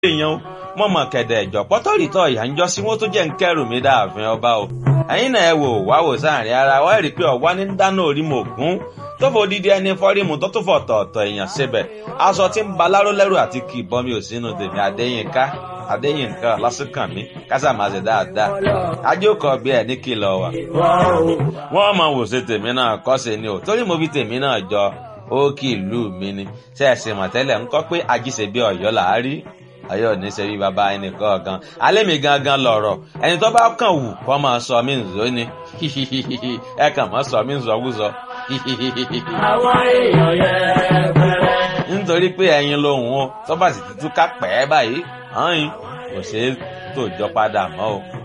èèyàn mọ̀ mọ̀ kẹ̀dẹ̀ ẹ̀jọ̀ pọ́tọ́rìtọ̀ ìyá ń jọ sí wọ́n tó jẹ́ ń kẹ́rù mi dáàfin ọba o ẹ̀yin náà ẹ wò wá wò sáàrin ara wa rí i pé ọ̀wá ní dáná orí mò gún tó fò dídí ẹni fọ́rímù tó tún fọ̀ tọ̀ọ̀tọ̀ èèyàn síbẹ̀ aṣọ tí ń ba láró lẹ́rù àti kì í bọ́ mi ò sínú tèmi Adéyínká Adéyínká lásìkàn mi kásà máa ṣe dáadáa ajókòó bí ẹ ní kìlọ̀ wà. wọ́n mọ̀ wò ṣe tèmi náà kọ́ ṣe ni o torí mo fi tèmi náà jọ ó kì í lù mí ni ṣe é ṣe mọ̀tẹ́lẹ̀ ń kọ́ pé ajíṣe bí ọ̀yọ́ là á rí ọ̀yọ́ ní ṣe bí baba ẹnì kọ̀ọ̀kan alẹ́ mi gangan lọ̀rọ̀ ẹni tó bá kàn wù kọ́ máa sọ mí nzó ni ẹ kàn máa sọ mí nzọ́wúzọ. àwọn èèyàn yẹn bẹ̀rẹ̀. nítorí pé ẹyin lòun o tó bá sì ti túká pẹ́ báyìí hàn yín kò ṣeé tòjọ́ padà mọ́ o.